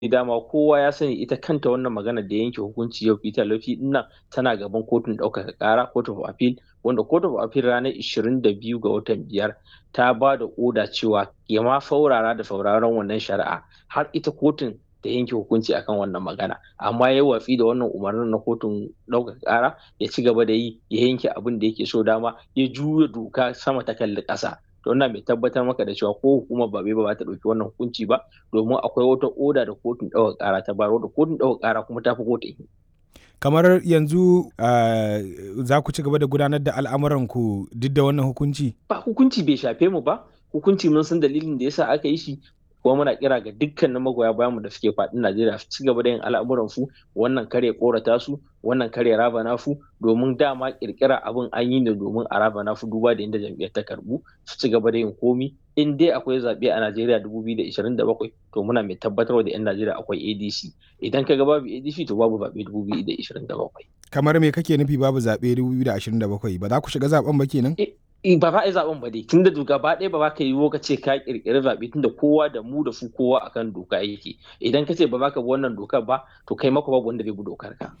dama kowa ya sani ita kanta wannan magana da yanke hukunci yau Peter Lafi nan tana gaban kotun ɗaukaka ƙara court of appeal wanda court of appeal ranar 22 ga watan biyar ta ba da oda cewa ya ma faurara da sauraron wannan shari'a har ita kotun ta yanke hukunci akan wannan magana amma ya watsi da wannan umarnin na kotun ɗaukaka ƙara ya ci gaba da yi ya yanke abin da yake so dama ya juya doka sama ta kalli ƙasa to wannan mai tabbatar maka da cewa ko hukumar ba bai ba ta ɗauki wannan hukunci ba domin akwai wata oda da kotun ɗaukaka ƙara ta bayar da kotun ɗaukaka ƙara kuma ta fi kotun kamar yanzu uh, za ku ci gaba da gudanar da al'amuranku duk da wannan hukunci ba hukunci bai shafe mu ba hukunci mun san dalilin da yasa aka yi shi kuma muna kira ga dukkanin magoya bayanmu da suke faɗin Najeriya su ci gaba da yin al'amuran su wannan kare korata su wannan kare raba su domin dama kirkira abin an yi ne domin a raba su duba da inda jam'iyyar ta karbu su ci gaba da yin komi in dai akwai zaɓe a Najeriya 2027 to muna mai tabbatar da 'yan Najeriya akwai ADC idan ka ga babu ADC to babu zaɓe 2027 kamar me kake nufi babu zaɓe 2027 ba za ku shiga zaɓen ba kenan ba za a yi zaben ba dai tunda gaba ɗaya ba za ka yi ka ce ka kirkiri zaɓe tunda kowa da mu da su kowa akan doka yake idan ka ce ba za ka bi wannan dokar ba to kai maka babu wanda bai bi dokar ka.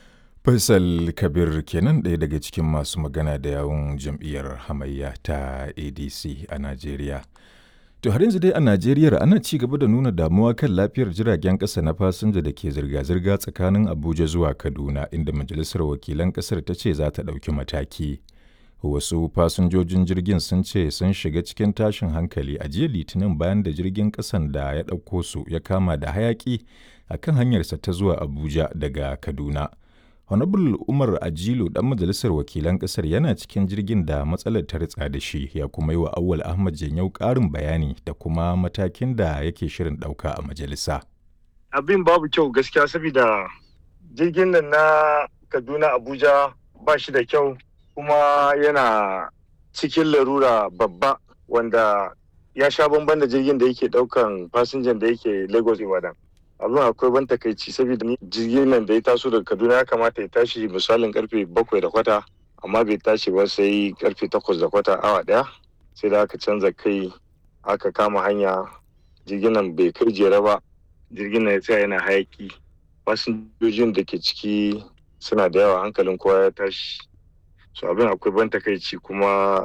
Faisal Kabir kenan ɗaya daga cikin masu magana da yawun jam'iyyar hamayya ta ADC a Najeriya. To har yanzu dai a Najeriya ana ci gaba da nuna damuwa kan lafiyar jiragen ƙasa na fasinja da ke zirga-zirga tsakanin Abuja zuwa Kaduna inda Majalisar Wakilan ƙasar ta ce za ta ɗauki mataki. wasu fasinjojin jirgin sun ce sun shiga cikin tashin hankali a jiya litinin bayan da jirgin kasan da ya ɗauko su ya kama da hayaki a kan hanyarsa ta zuwa abuja daga kaduna honorable umar ajilu dan majalisar wakilan kasar yana cikin jirgin da matsalar ta ritsa da shi ya kuma yi wa awwal ahmad janyau ƙarin bayani da kuma matakin da yake shirin ɗauka a majalisa abin babu kyau gaskiya saboda jirgin nan na kaduna abuja ba shi da kyau kuma yana cikin larura babba wanda ya sha bamban da jirgin da yake daukan fasinjan da yake lagos ibadan abin akwai ban takaici saboda jirgin nan da ya taso daga kaduna ya kamata ya tashi misalin karfe bakwai da kwata amma bai tashi ba sai karfe takwas da kwata awa daya sai da aka canza kai aka kama hanya jirgin nan bai kai jere ba jirgin nan ya tsaya yana hayaki fasinjojin da ke ciki suna da yawa hankalin kowa ya tashi so abin akwai ban takaici kuma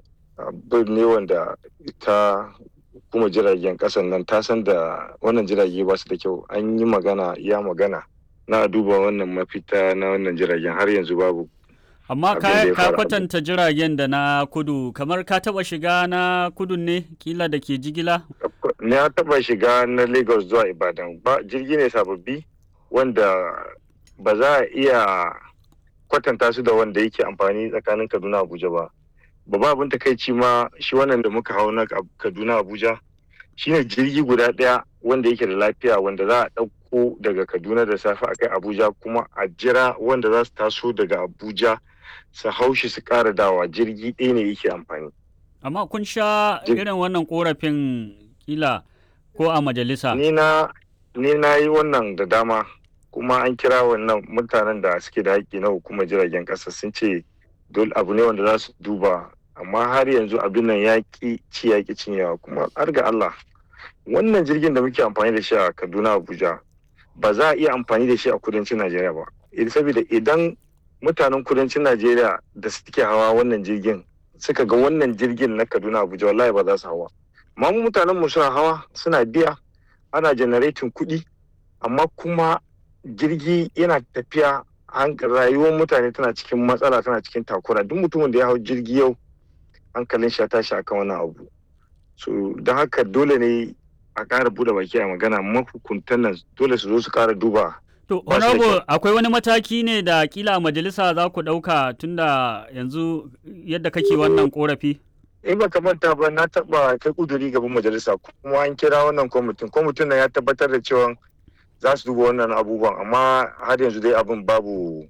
abin ne wanda ta kuma jiragen kasan nan ta san da wannan jirage ba su da kyau an yi magana ya magana na duba wannan mafita na wannan jiragen har yanzu babu amma ka kwatanta jiragen da na kudu kamar ka taba shiga na kudu ne kila da ke jigila na taba shiga na lagos zuwa ibadan ba jirgi ne sababbi wanda ba za a iya kwatanta su da wanda yake amfani tsakanin kaduna abuja ba babba abin takaici ma shi wannan da muka hau na kaduna abuja shine jirgi guda ɗaya wanda yake da lafiya wanda za a ɗauko daga kaduna da safe a kai abuja kuma a jira wanda za su taso daga abuja su hau shi su ƙara dawa jirgi ɗaya ne yake amfani amma kun sha irin wannan korafin kila ko a majalisa ni na ni na yi wannan da dama kuma an kira wannan mutanen da suke da haƙƙi na hukumar jiragen ƙasa sun ce dole abu ne wanda za su duba amma har yanzu abin nan ya ƙi ci ya ƙi cinyewa kuma har ga Allah wannan jirgin da muke amfani da shi a Kaduna Abuja ba za a iya amfani da shi a kudancin Najeriya ba saboda idan mutanen kudancin Najeriya da suke hawa wannan jirgin suka ga wannan jirgin na Kaduna Abuja wallahi ba za su hawa amma mu mutanen mu suna hawa suna biya ana generating kuɗi amma kuma jirgi yana tafiya rayuwar mutane tana cikin matsala tana cikin takura duk mutumin da ya hau jirgi yau hankalin shi ya tashi akan wannan abu so don haka dole ne a ƙara buɗe baki a magana mahukuntan nan dole su zo su ƙara duba To, honorable akwai wani mataki ne da kila majalisa za ku ɗauka tunda yanzu yadda kake wannan korafi? In ba manta ba na taɓa kai kuduri gaban majalisa kuma an kira wannan kwamitin. Kwamitin nan ya tabbatar da cewa za su duba wannan abubuwan amma har yanzu dai abin babu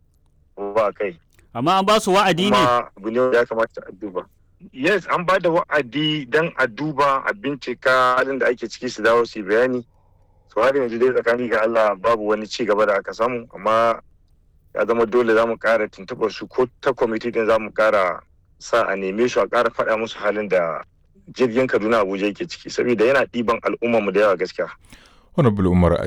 ba kai. Amma an ba su wa'adi ne? Kuma abu ne ya kamata a duba. Yes, an ba da wa'adi don a duba a bincika halin da ake ciki su dawo su bayani. So har yanzu dai tsakani ga Allah babu wani ci gaba da aka samu amma ya zama dole za mu ƙara tuntuɓar su ko ta kwamiti din za mu ƙara sa a neme su a ƙara faɗa musu halin da jirgin Kaduna Abuja yake ciki saboda yana ɗiban al'ummar mu da yawa gaskiya. Honorable Umar